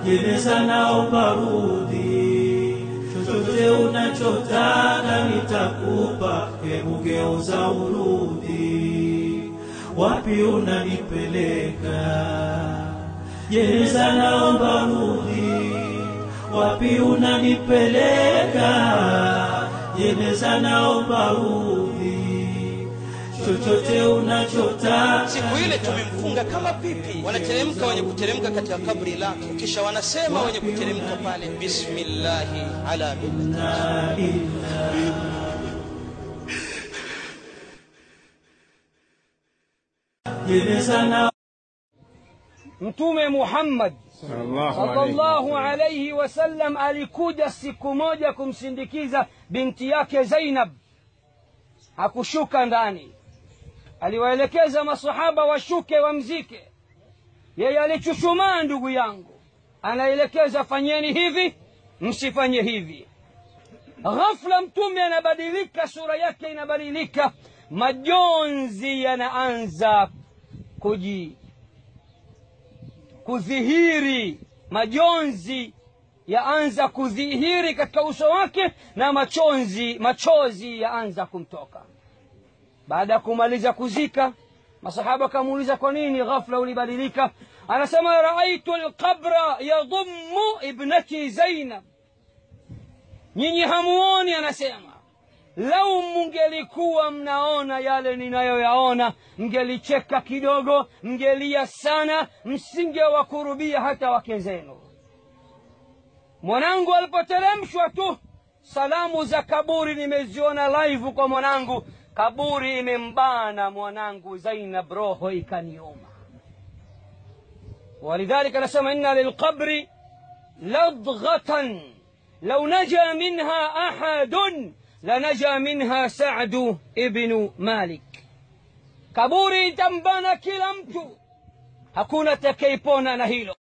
jeneza naomba rudi, chochote unachotaka nitakupa, hebu geuza urudi, wapi unanipeleka? Jeneza naomba rudi, wapi unanipeleka? Jeneza naomba rudi, chochote unachotaka Siku ile tumemfunga kama pipi, wanateremka wenye kuteremka katika kabri lake, kisha wanasema wenye kuteremka pale, bismillahi ala millati jeneza na Mtume Muhammad sallallahu alayhi wasallam alikuja siku moja kumsindikiza binti yake Zainab, hakushuka ndani. Aliwaelekeza masahaba washuke wamzike, yeye alichuchumaa, ndugu yangu, anaelekeza fanyeni hivi, msifanye hivi. Ghafla Mtume anabadilika, sura yake inabadilika, majonzi yanaanza kuji kudhihiri, majonzi yaanza kudhihiri katika uso wake na machozi machozi yaanza kumtoka. Baada ya kumaliza kuzika, masahaba akamuuliza kwa nini ghafla ulibadilika? Anasema raaitu alqabra yadhummu ibnati Zainab. Nyinyi hamuoni, anasema lau mungelikuwa mnaona yale ninayoyaona, mngelicheka kidogo, mngelia sana, msingewakurubia hata wake zenu. Mwanangu alipoteremshwa tu, salamu za kaburi nimeziona live kwa mwanangu, kaburi imembana mwanangu Zainab, roho ikaniuma. ولذلك نسمى إن للقبر لضغة لو نجا منها أحد لنجا منها سعد ابن مالك kaburi itambana kila mtu hakuna atakayepona na hilo